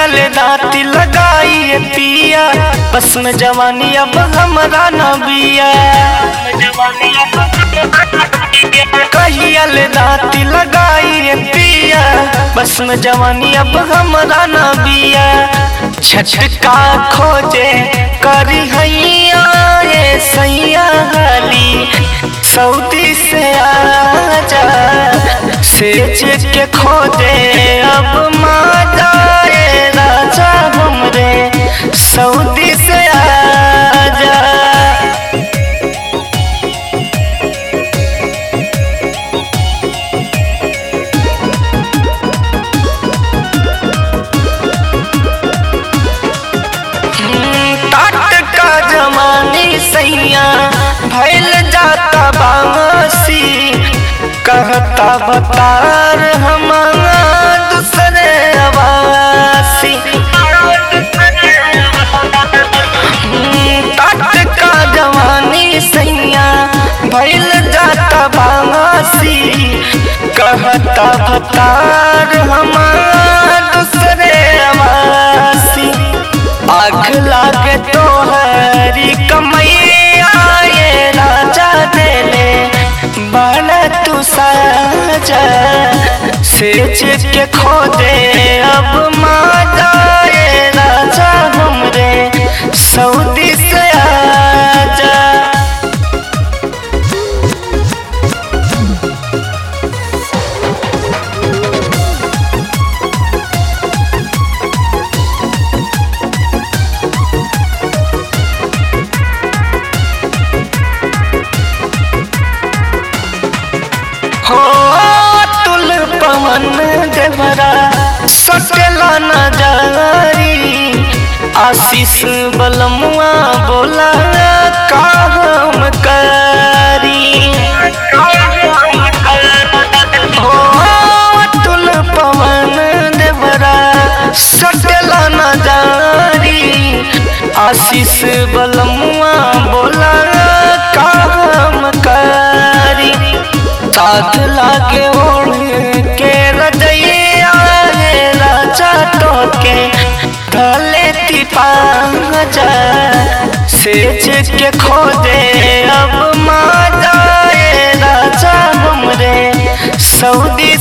कहियल दाती लगाई पिया बस में जवानी अब हमरा न बिया कहियल दाती लगाई पिया बस में जवानी अब हमरा न बिया छटका खोजे करी हैया ये सैया हाली सऊदी से आजा सेज के खोजे अब माता ये राजा हमरे सऊदी से आजा टाट का जमानी सैया भैल जाता बासी कहता बतार हमारा दूसरे आवासी टाट का जवानी सैया भैल जाता बासी कहता बतार हमारा दूसरे आवासी आग लागे तो हरी कमैया ये राजा देले बड़ा तू साजा सेज के खो दे अब माता ये राजा हमरे सऊदी से आजा हो तुल पवन देवरा सटला न जारी आशीष बलमुआ बोला का हम करी हो तुल पवन देवरा सटला न जारी आशीष बलमुआ बोला का हम करी साथ लागे ओढ़ के रजैया रे राजा टोके ढले तिपांजा सेज के खोदे अब माता ये राजा हमरे सऊदी